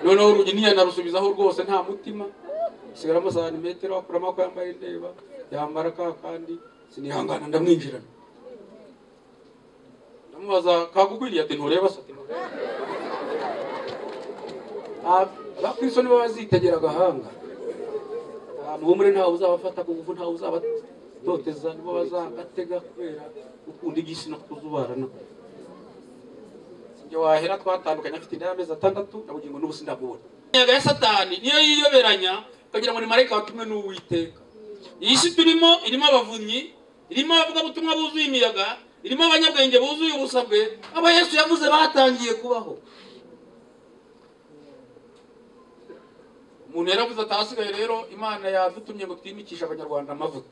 noneho urugi ntiyanarusubizaho rwose nta mutima asigaramo santimetero akuramo ko yambaye indeba yambara ka kandi sinihangana ndamwinjirana ndamubaza kagukwiriye ati ntureba se ati ntureba Ah, abakristo nibo bazitegera agahanga Ah, muhumure ntawe uzabafata ku ngufu ntawe uzabatoteza nibo bazagatega kubera gukunda iby'isi no kuzubarana ibyo wahera twatandukanye afite inda y'amezi atandatu na bugingo n'ubu sindamubona inyaga ya satani niyo yiyoberanya ukagira ngo ni marayika watumwe n'uwiteka iyi si turimo irimo abavunyi irimo abavugabutumwa buzuye imiyaga irimo abanyabwenge buzuye ubusabwe abo yesu yavuze batangiye kubaho umuntu yaravuze ati ahasigaye rero imana yadutumye ngo twimikishe abanyarwanda amavuta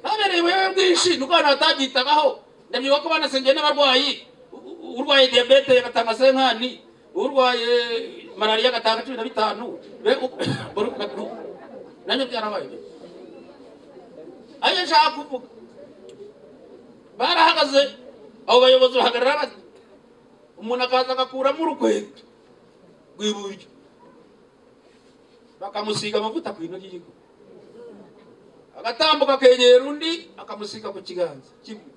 babereye ubuyobe bwinshi ni uko abantu batabyitagaho ndabyibuka ko banasengeye n'abarwayi U- u- urwaye diyabete agatanga senkani urwaye malariya agatanga cumi na bitanu Be- u- buri ku gatanu. nabyo byarabaye ayo nshaka kuvuga barahagaze abo bayobozi bahagarara bati umuntu akaza agakuramo urukweto rw'iburyo bakamusiga amavuta ku ino ry'igihugu agatambuka akegera undi akamusiga ku kiganza kimwe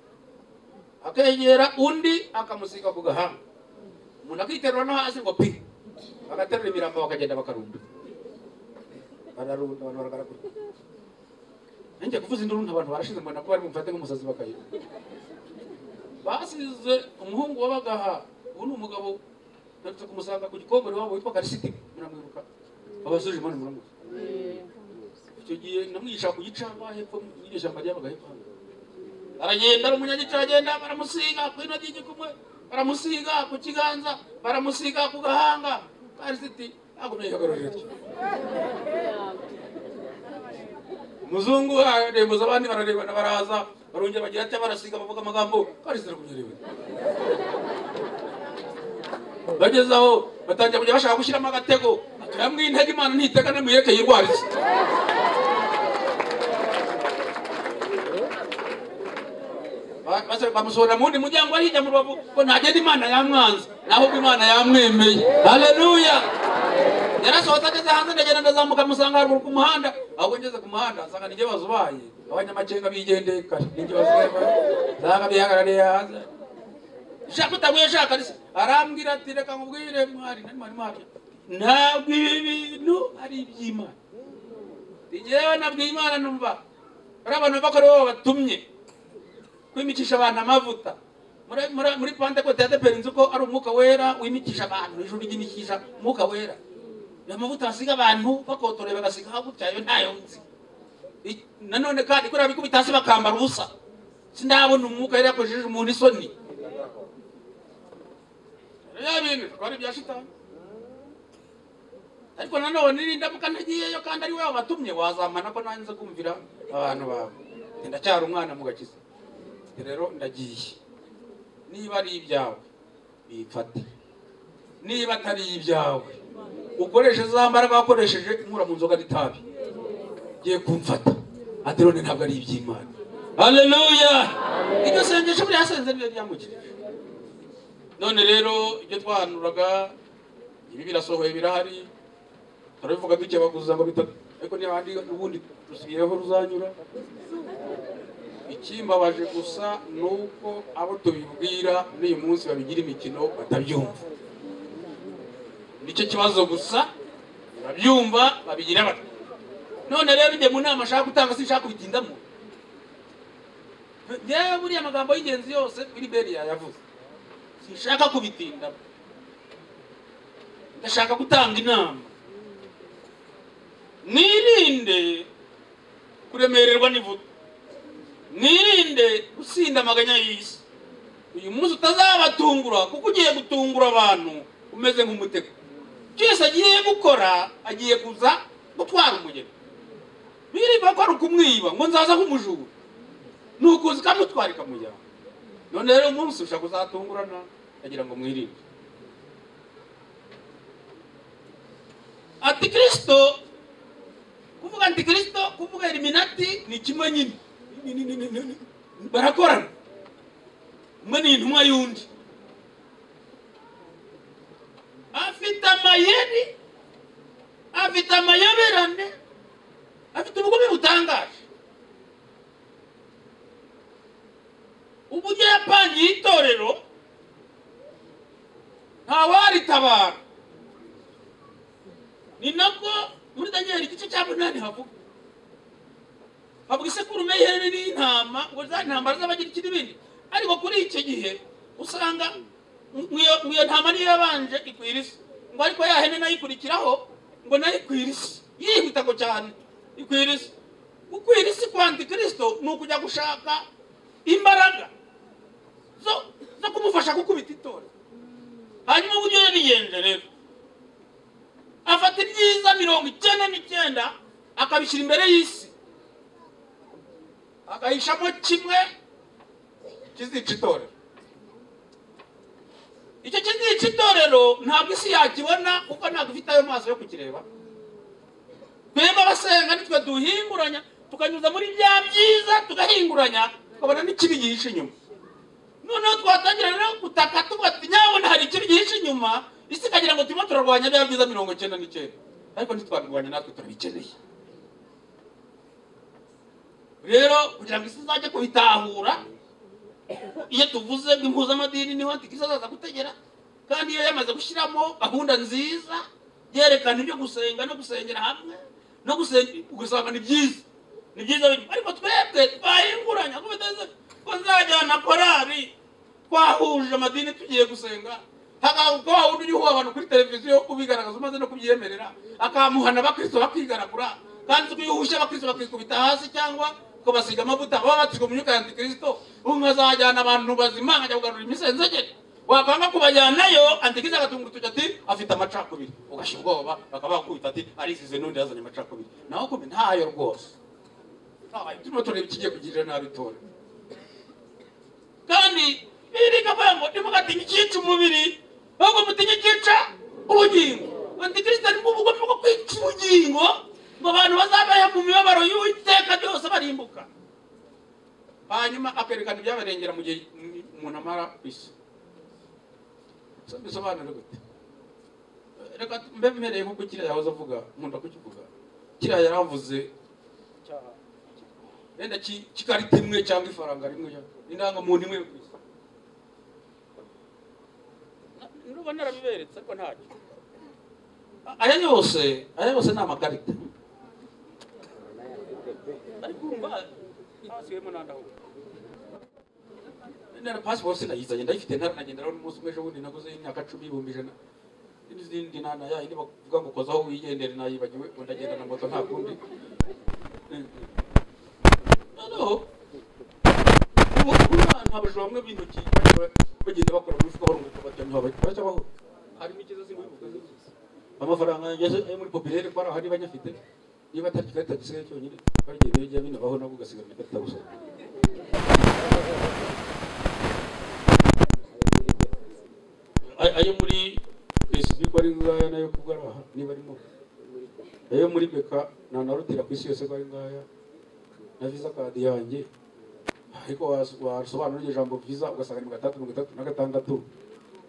akegera undi akamusiga ku gahanga umuntu akiterura no hasi ngo pi bagaterura imirambo bakagenda bakarunda bararunda abantu baragaragura nanjye kuvuza induru nta abantu barashize mbona ko bari bumfate nk'umusazi bakayiba basize umuhungu wabagaha ubu ni umugabo ndarutse kumusanga ku gikongoro wabo witwa karisiti muramwibuka abasuje imana muramuzi icyo gihe namwigisha ku gicamba hepfo y'iryo shyamba ryabaga hepfo hano aragenda ari umunyagica agenda baramusiga ku ino ry'igikumwe baramusiga ku kiganza baramusiga ku gahanga karisiti agumye yihagararira atyo umuzungu arembuza abandi bararebana baraza barongera bagira ati barasiga bavuga amagambo karisiti arakunyereba bageze aho batangira kujya bashaka gushyiramo agatego tuyamwe intege imana ntitega n'imuyeke yirwarize Ba- basa- bamusohora mu wundi muryango arihijya mu rubavu ngo ntagenda imana yamwanze n'ahubwo imana yamwemeye haleluya yarasohotse ageze hanze ndagenda ndazamuka musanga haruguru ku muhanda ahubwo ngeze ku muhanda nsanga nijye bazubaye abanyamacenga bigendeye kare nijye bazubaye nsanga bihagarariye hanze shaka utaguye shaka risa arambwira ati reka nkubwire mwari nari mwari mwari ntabwo ibi bintu ari iby'imana njyewe nabwiye imana numva ari abantu bava ko ari bo batumye kwimikisha abantu amavuta muri muri muri pantekote ya deperi nzi ko ari umwuka wera wimikisha abantu ijuru ryimikisha umwuka wera ya mavuta basiga abantu bakotoreye bagasiga hakurya yo ntayo nzi I- nanone kandi kuriya bikubita hasi bakambara ubusa sindabona umwuka yari yakoresheje umuntu isoni biriya bintu twari ibya shitani ariko nanone nindamuka ntagiyeyo kandi ari wowe watumye wazamana ko nanjye nza kumvira abantu bawe Ati, ndacyari umwana mu gakiza Ati, rero ndagiye niba ari ibyawe bifate niba atari ibyawe ukoreshe za mbaraga wakoresheje inkura mu nzoga n'itabi giye kumfata ati none ntabwo ari iby'imana haleluya iryo sengesho buriya yasenze nibyo ryamukijije none rero ibyo twahanuraga ibi birasohoye birahari turabivuga dukebaguza ngo bitatu ariko n'abandi ubundi dusigayeho ruzanyura ikimbabaje gusa ni uko abo tubibwira n'uyu munsi babigira imikino batabyumva nicyo kibazo gusa babyumva babigira bata none rero njye mu nama ashaka gutanga sinshaka kubitindamo ngewe buriya amagambo y'ingenzi yose biriberi yayavuze sinshaka kubitindamo ndashaka gutanga inama mwirinde kuremererwa n'ivuta mwirinde gusinda amaganya y'isi uyu munsi utazabatungura kuko ugiye gutungura abantu umeze nk'umutego byose agiye gukora agiye kuza gutwara umugeni birirwa ko ari ukumwiba ngo nzaza nk'umujura ni ukuza ikamutwara ikamujyana none rero uyu munsi ushaka kuzatungurana ndagira ngo mwirinde antikirisito kuvuga antikirisito kuvuga eliminati ni kimwe nyine Ni- ni- ni- ni- ni- ni- barakorana mwe ni intumwa y'undi afite amayeri afite amayoberane afite ubugome butangaje uburyo yapangiye itorero ntawaritabara ni nabwo muri daniel igice cya munani havuga havuga isekurume y'ihene n'intama ngo za ntambara z'abagira ikiribindi ariko kuri icyo gihe usanga ngo iyo- ngo iyo ntama niyo yabanje ikwira isi ngo ariko ya hene nayo ikurikiraho ngo nayo ikwira isi yihuta ko cyane ikwira isi gukwira isi kwa antikristo ni ukujya gushaka imbaraga zo zo kumufasha gukubita itorero hanyuma uburyo yariyenje rero afata ibyiza mirongo icyenda n'icyenda akabishyira imbere y'isi akayishamo kimwe kizica itorero icyo kizica itorero ntabwo isi yakibona kuko ntabwo ifite ayo maso yo kukireba twebwe abasenga nitwe duhinguranya tukanyuza muri bya byiza tugahinguranya tukabona n'ikibi gihishe inyuma noneho twatangira rero gutaka tuvuga ati nyabona hari ikibi gihishe inyuma isi ikagira ngo turimo turarwanya bya byiza mirongo icyenda n'icyenda ariko ntitwabirwanya natwe turabikeneye rero kugira ngo isi izajye kubitahura iyo tuvuze ngo impuzamadini niho antikristo azaza gutegera kandi iyo yamaze gushyiramo gahunda nziza yerekana ibyo gusenga no gusengera hamwe no gusenga ugasanga ni byiza ni byiza bintu. ariko twebwe twahinguranya ko biteze ko nzajyana korari twahuje amadini tugiye gusenga hagahuka wa wundi uriho abantu kuri televiziyo ubigaragaza umaze no kubyemerera akamuhana abakristo bakigaragura kandi uzi ko iyo uhushe abakristo bakikubita hasi cyangwa ukabasiga amavuta baba batijwe mu myuka ya antikristo ubu nkazajyana abantu bazima nkajya kugarura imisenzegeri wakwanga kubajyanayo antikristo agatunga urutoki ati afite amacakubiri ugashyira ubwoba bakaba bakubita ati arizize n'undi yazanye amacakubiri naho kumbe ntayo rwose Ntabaye. turimo tureba ikigiye kugirira nabi itorero kandi biririka avuga ngo ntimugatinya icyica umubiri ahubwo mutinye icyica ubugingo antikristo ni bwo bugome bwo kwica ubugingo ngo abantu bazabeho mu mibabaro y'uwiteka byose barimbuka hanyuma akerekana ibyabarengera mu gihe umuntu amara ku isi So, bisobanure gute reka mbe mpereye nk'uko kiriya yahoze avuga nkunda kukivuga kiriya yaravuze wenda ki- kikarita imwe cyangwa ifaranga rimwe indangamuntu imwe yo ku isi nubwo narabiberetse ariko ntacyo aya yose aya yose ni amakarita ariko urumva hasigayemo n'andi aho nara pasiporo sinayizanye ndayifite ntaranagenda n'umunsi umwe ejo bundi naguze y'imyaka cumi ibihumbi ijana n'izindi nana ya yindi bavuga ngo kozaho wigendere nayibagiwe ngo ndagenda na moto nta kundi noneho ubu umwana abajura bamwe b'intoki bagenda- bagenda bakora mu mifuka barunguka baryamye aho bajya bajya baho harimo ikiza singubivuga amafaranga yanjye ayo muri popirere ko ari aho niba anyafite niba atari ikarita gisigaye cyonyine bagiye bejya binabaho nabwo ugasigara ikarita gusa Ay- ayo muri pesibi ko ari ngaya nayo kubwo ari aha niba arimo ayo muri beka nanarutira ku isi yose ko ari ngaya na visa kadi yanjye ariko was- wasobanura iryo jambo visa ugasanga ni mirongo itandatu mirongo itandatu na gatandatu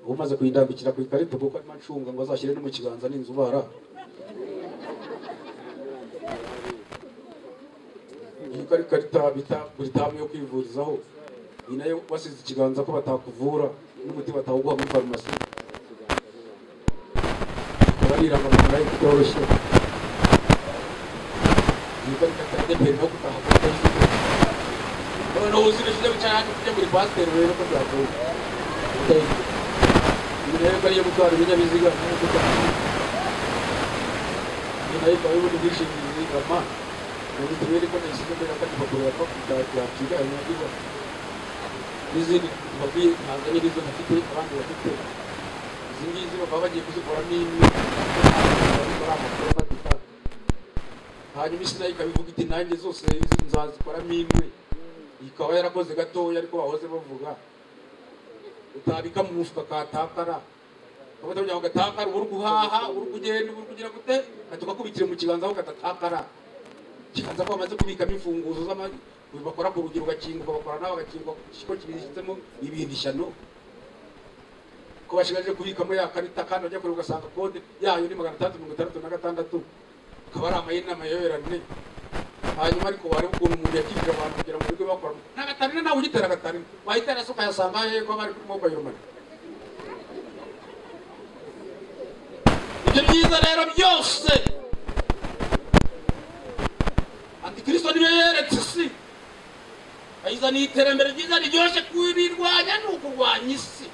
uba umaze kuyindambikira ku ikarita kuko arimo acunga ngo azashyire no mu kiganza n'inzu ubara iyi ko ari ikarita bita buritamu yo kwivurizaho iyi nayo wasize ikiganza ko batakuvura n'umuti batawuguha muri farumasi ikaba ari irangamafaranga itoroshye iyi ko ari ikarita ya deperi no gutaha kuri facebook noneho uzira ikinyabutatu cyane kujya muri pasiteri rero ko byagoye iyi nayo ko ariyo gutwara ibinyabiziga nayo gutwara iyi nayo ikaba y'ubundi bwishingizi rama na mituweli ko nayishyize mbere kandi bakuru yakwiganya niba n'izindi bakwiye ntabwo ari izo bafite abandi bafite izi ngizi bakaba bagiye kuzikoramo imwe bakora amakuru afatika hanyuma isi nayo ikabivuga iti nanjye zose izi nzazikoramo imwe ikaba yarakoze gatoya ariko bahoze bavuga utabika mu mufuka katakara ubundi kugira ngo gatakara uba uri guhaha uba uri kugenda uba uri kugira gute ati ugakubitira mu kiganza aho katatakara kibanza ko bamaze kubikamo imfunguzo z'ama- uyu bakora ku rugero ugakinguka bakora nawe bagakingwa kuko kibizitsemo ibindi ishyano ko bashigaje kubikamo ya karita kandi bajya kure ugasanga kode yayo ni magana atandatu mirongo itandatu na gatandatu akaba ari amahina amayoberane hanyuma ariko wareba ukuntu umuntu yakirije abantu kugira ngo birirwe bakora nta gatarina nawe ugitera agatarina wahitera se ukayasanga hehe ko bari kuri mobayiro mani ibyo byiza rero byose antikristo niyo yeretse isi ayizaniye iterambere ryiza riryoshye kurirwanya ni ukurwanya isi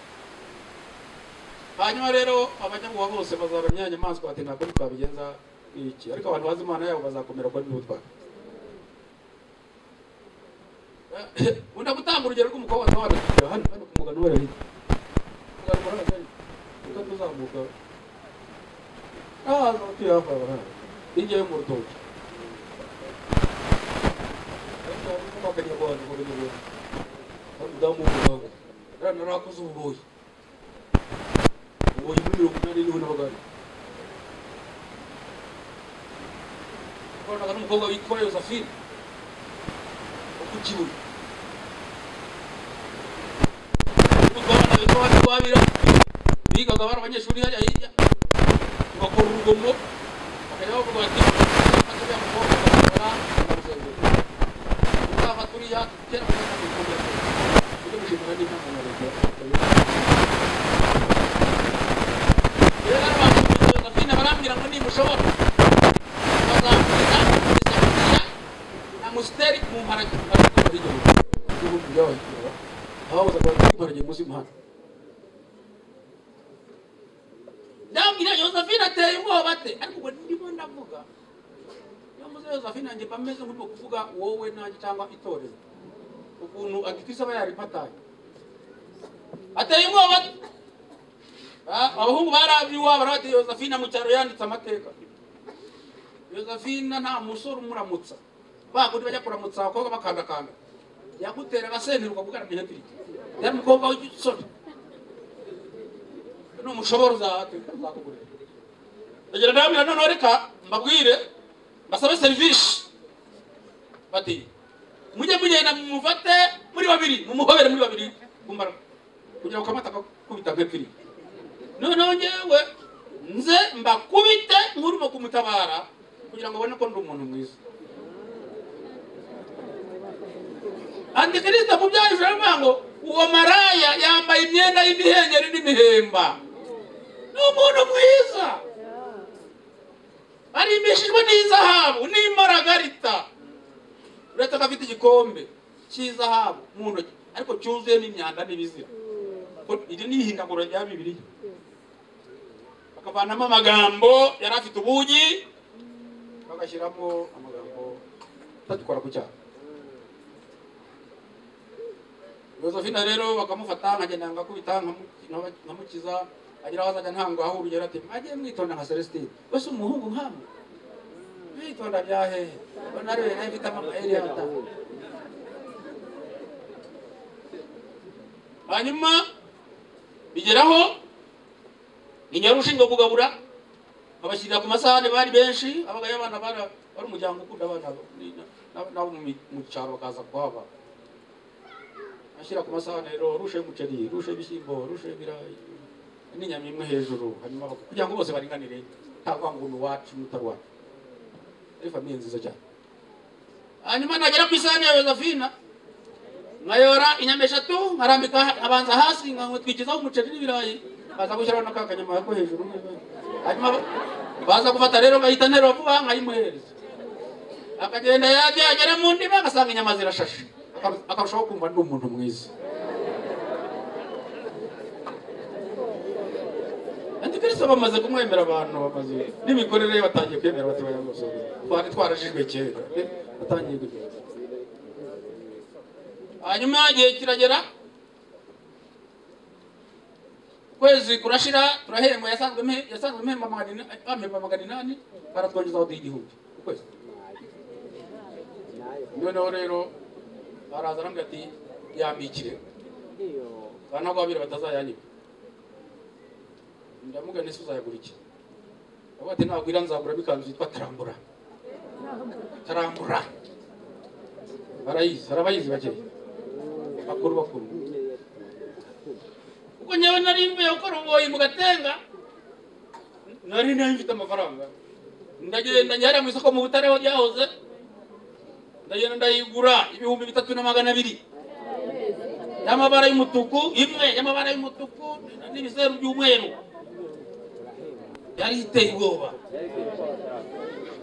hanyuma rero abanyamuwa bose bazaba nyamaswa bati ntabwo twabigenza iki ariko abantu bazi imana yabo bazakomera ko n'ubutwara wenda gutanga urugero rw'umukobwa wawe wanagira hano hano ku mugano wari hirya mugano wari hagari kuko tuzamuka ahaza abatuye hafi aho hano hirya yo mu rutoki ariko hari n'umukobwa akanyarwanda ngo binyurwe hano umudamu w'umuganga yari narakoze ububoyi ububoyi muri mirongo inani niho n'abaganga koranaga n'umukobwa witwa Josephine wo ku Kibuye n'umukobwa w'abana witwa Bandi Rwabira bigaga bari abanyeshuri hajya hirya bagakora urugomo bakajya bavuga bati "Mfata uriya mukobwa bakamujyana bamusezerera uzava kuriya kera kugana mu gikombe ujye gushimira n'inama ya leta rero abantu bitwa Josephine barambwira ngo nimushobora amusiteri mu mparage ibihugu by'abakiriya ababuzaga imparage munsi y'umuhanda ndabwira josephine ateye ubwoba ate ariko ubwo ndimo ndavuga yamuze josephine yanjye mba meze nk'urimo kuvuga wowe nanjye cyangwa itorero ukuntu agitise aba yaripataye ateye ubwoba ate Ah, abahungu barabye iwabo barabatiye josephine mu cyaro yanditse amateka Josephine nta musore umuramutsa bagundi bajya kuramutsa abakobwa bakandakanda yagutera agasenteri ukavuga ni hepiri yari umukobwa w'igisore ni umushobora uzateka uzakugurira ndagira ndababwira noneho reka mbabwire mbasabe serivisi bati mujye mugenda mumufate muri babiri mumuhobere muri babiri kumara kugira ngo kamata kakubita nk'epiri noneho ngewe nze mbakubite nk'urimo kumutabara kugira ngo abone ko ndi umuntu mwiza antikristo mu byayo baravuga ngo uwo maraya yambaye imyenda y'imihengeri n'imihemba ni umuntu mwiza arimbishijwe n'izahabu n'imaragarita uretse ko afite igikombe cy'izahabu mu ntoki ariko cyuzuyemo imyanda n'ibizira Ko- iri ni ihindagura rya bibiliya bakavanamo amagambo yari afite ubugi bagashyiramo amagambo atagikora ku cyaha Josephine rero bakamufata nkagenda ngakubita nkamu- nkamukiza agira aho azajya ntangaho urugero ati mwajye mwitonda nka Celestine wese umuhungu nkamwe mwitonda bya hehe ubona rero nayo ifite amamayeri ya gatanu hanyuma bigeraho inyari ushinzwe kugabura babashyirira ku masahane bari benshi abagayo abana bari bari umuryango ukunda abana ni- na- nabo mu mi- mu cyaro bakaza kuhaba ashyira ku masahane rero rushe umuceri rushe ibishyimbo rushe ibirayi n'inyama imwe hejuru hanyuma bak- kugira ngo bose baringanire ntavangura uwacu n'utawacu ari famiye nziza cyane hanyuma nagera ku isahane ya Josephine nkayora inyama eshatu nkarambika ha- abanza hasi nkatwikizaho umuceri n'ibirayi baza gushyiraho na ka kanyama ko hejuru hanyuma ba- baza gufata rero bahita nterura vuba nkayimuhereza akagenda yajya agera mu ndiba agasanga inyama zirashashe Akaru- akarushaho kumva ndi umuntu mwiza antikristo bamaze kumwemera abantu bamaze n'imikorere ye batangiye kwemera batoya rwose twari twarajijwe kera eh, batangiye kugenda hanyuma igihe kiragera ukwezi kurashira turahembwa yasanzwe mhe- yasanzwe mpemba magana ina- bampemba magana inani baratwongezaho duha igihumbi ukwezi noneho rero baraza arambwira ati yambikire bana ko babiri batazayanyiba ndamuga nese uzayagura iki avuga ati nagwira nzaguramo ikanzu yitwa tarambura tarambura barayizi barabayizi bakiri bakuru bakuru ubwo ngewe nari mvuye gukora ububoyi mu gatenga nari nayo mfite amafaranga ndagenda njyariya mu isoko mu butare aho ryahoze ndagenda ndayigura ibihumbi bitatu na magana abiri y'amabara y'umutuku imwe y'amabara y'umutuku n'ibizeru by'umweru yari iteye ubwoba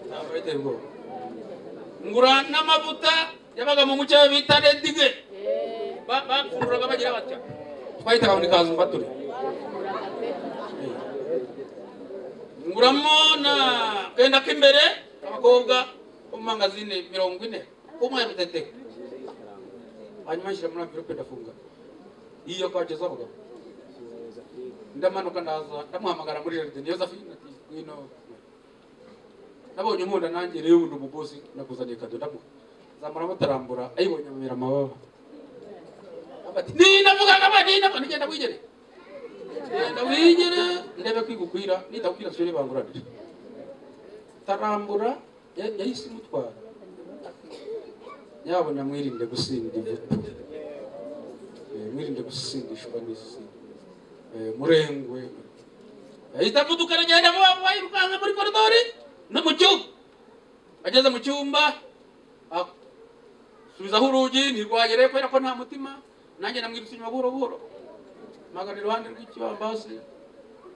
ntabwo yari iteye ubwoba ngura n'amavuta yabaga mu mucyo bita redige Ba- bapfunduraga bagira batya twahitaga muri kazu mbature nguramo na kenda k'imbere abakobwa bo mu mangazine mirongo ine umwe ya bitete hanyuma nshyira muri amvirope ndafunga iyo kwageza abagabo ndamanuka ndaza ndamuhamagara muri jaride niyo zafina ati ngwino nabonye unkunda nanjye rero ubundi umugozi nakuzaniye kado ndamuha zamura mutarambura ayibonye amubera amababa Abati, ni navuga kama ni navuga nigenda wigere genda wigere ndebe kwigukwira nitagukwira sure banguranira tarambura ya- yahise imutwara nyabona mwirinde gusinda ivutu Eh, mwirinde gusindishwa n'isi Eh, murengwe ahita avuduka aragenda bayirukanka muri koridori no mu cyumba ageze mu cyumba ah, subizaho urugi ntirwagereye kubera ko nta mutima nanjye namwirutse inyuma buhoro buhoro mpagana iruhande rw'ikibambasi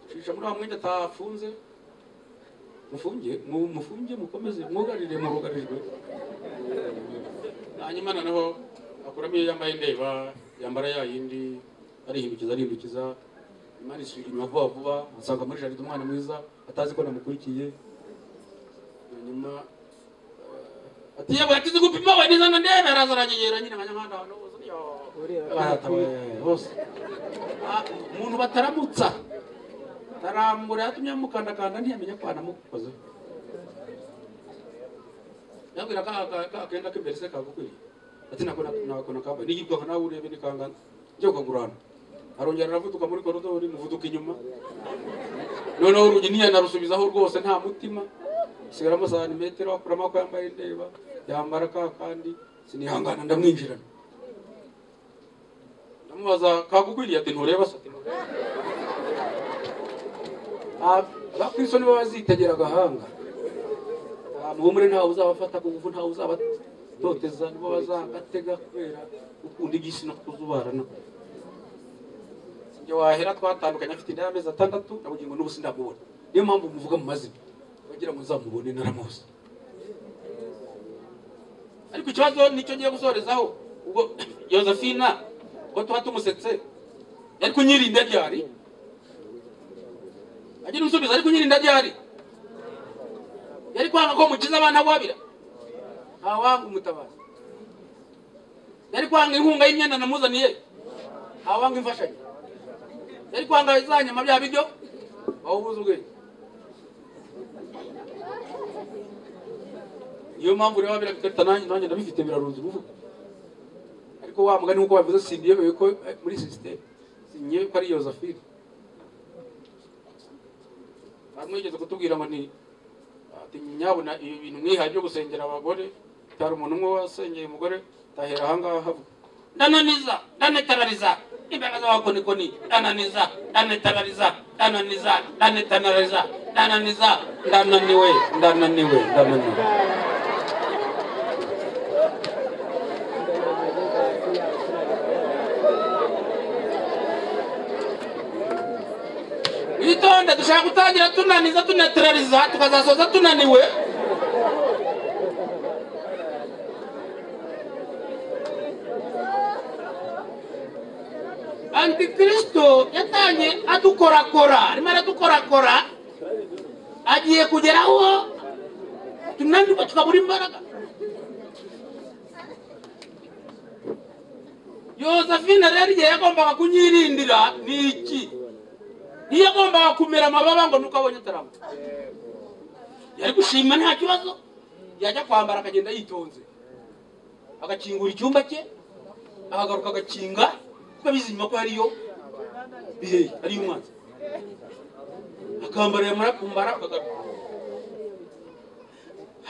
nshisha muri wa mwenda atafunze mufunge mu- mufunge mukomeze mwugarire murugarijwe hanyuma noneho akuramo iyo yambaye indeba yambara ya yindi arihindukiza arihindukiza imana isubira inyuma vuba vuba asanga muri jaride umwana mwiza atazi ko namukurikiye hanyuma ati yewe atizi gupima we nizana ndebe araza aranyegera nyine nkanyamanda ahantu hose yo baratawe hose Ah, umuntu bataramutsa tarambura yatumye amukandakanda ntiyamenya ko anamukoze yabwira ka ka- ka kenda k'imbere se kagukwiriye ati nako na- nako nakambaye niyirwaga nawe urebe nikangana njye ukagurana arongera aravuduka muri koridori muvuduka inyuma noneho urugi ntiyanarusubizaho rwose nta mutima sigaramo santimetero akuramo ako yambaye ndeba yambara ka kandi sinihangana ndamwinjirana ndamubaza kagukwiriye ati ntureba se ati ntureba Ah, bakwisoni baba bazitegera agahanga Ah, muhumure ntawe uzabafata ku ngufu ntawe uzabatoteza nibo bazagatega kubera gukunda iby'isi no kuzubarana njye wahera twatandukanye afite inda y'amezi atandatu ndabugingo n'ubu sindamubona niyo mpamvu muvuga mu mazina wagira ngo nzamubone naramuzi ariko ikibazo nicyo ngiye gusorezaho ubwo yosephina ubwo tuba tumusetse yari kunyirinda ryari agira umusubizo ari kunyirinda ryari yari kwanga ko mukiza abana guhabira ntawanga umutabazi yari kwanga inkunga y'imyenda namuzaniye ntawanga imfashanyo yari kwanga za nyama bya biryo bawubuza ubwenge niyo mpamvu rero biragata nanjye nanjye ndabifite birarunze uruvuga ariko wa mugani nk'uko bavuze simbyemeye ko eh, muri sisiteme simbyemeye ko ari yosephine hari mwigeze kutubwira ngo ni ati nyabona ibi bintu mwihaye byo gusengera abagore utari umuntu umwe wasengeye umugore tahera ahangaha havuga ndananiza ndanetarariza imbaraga z'abakonikoni ndananiza ndanetarariza ndananiza ndanetarariza ndananiza ndananiwe ndananiwe ndananiwe witonde dushaka gutangira tunaniza tuneterariza tukazasoza tunaniwe antikristo yatanye adukorakora arimo aradukorakora agiye kugera aho tunanirwa tukabura imbaraga yosephine rero igihe yagombaga kunyirindira ni iki niyo agombaga kumera amababa ngo nuko abonye atarama yari gushima nta kibazo yajya kwambara akagenda yitonze agakingura icyumba cye ahagaruka agakinga kuko bizima ko hariyo bihehe ariyo umwanzi akambara yamara kumbara akagaruka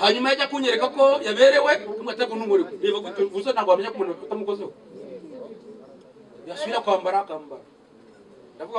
hanyuma yajya kunyereka ko yaberewe kumwatako n'umurimo biva gutyo gusa ntabwo wamenya ko umuntu afite umukozi we yasubira kwambara akambara